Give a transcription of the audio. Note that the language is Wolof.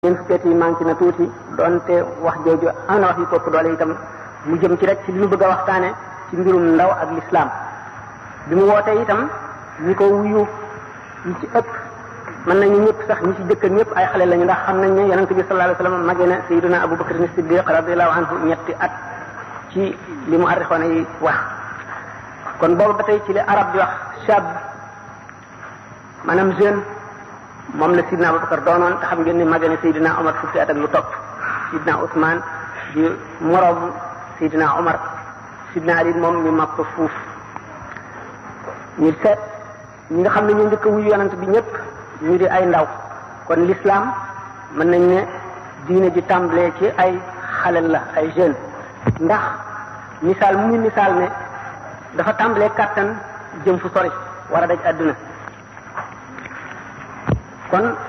ñeent fukkeet yi manqué na tuuti doonte wax jooju am na wax yu kopp doole itam mu jëm ci rek ci li ñu bëgg a waxtaane ci mbirum ndaw ak lislaam bi mu wootee itam ñi ko wuyu ñi ci ëpp mën nañu ñëpp sax ñi ci jëkk ñëpp ay xale lañu ndax xam nañ ne yonente bi sallallahu alayhi wasallam magee na sayyiduna Abu Bakr as-Siddiq radiyallahu anhu ñetti at ci li mu arrixoona yi wax kon boobu ba tey ci li arab di wax shab maanaam jeune moom la sidna Abubakar doonoon te xam ngeen ne magee na Seydina Omar fukki at ak lu topp sidna Ousmane di moroom Seydina Omar sidna Ali moom ñu mag ko fuuf ñu seet ñi nga xam ne ñu njëkk a wuyu yonent bi ñëpp ñu di ay ndaw kon l'islam mën nañ ne diine ji tàmbalee ci ay xalel la ay jeunes ndax misaal mu misaal ne dafa tàmbalee kàttan jëm fu sori war a daj àdduna kon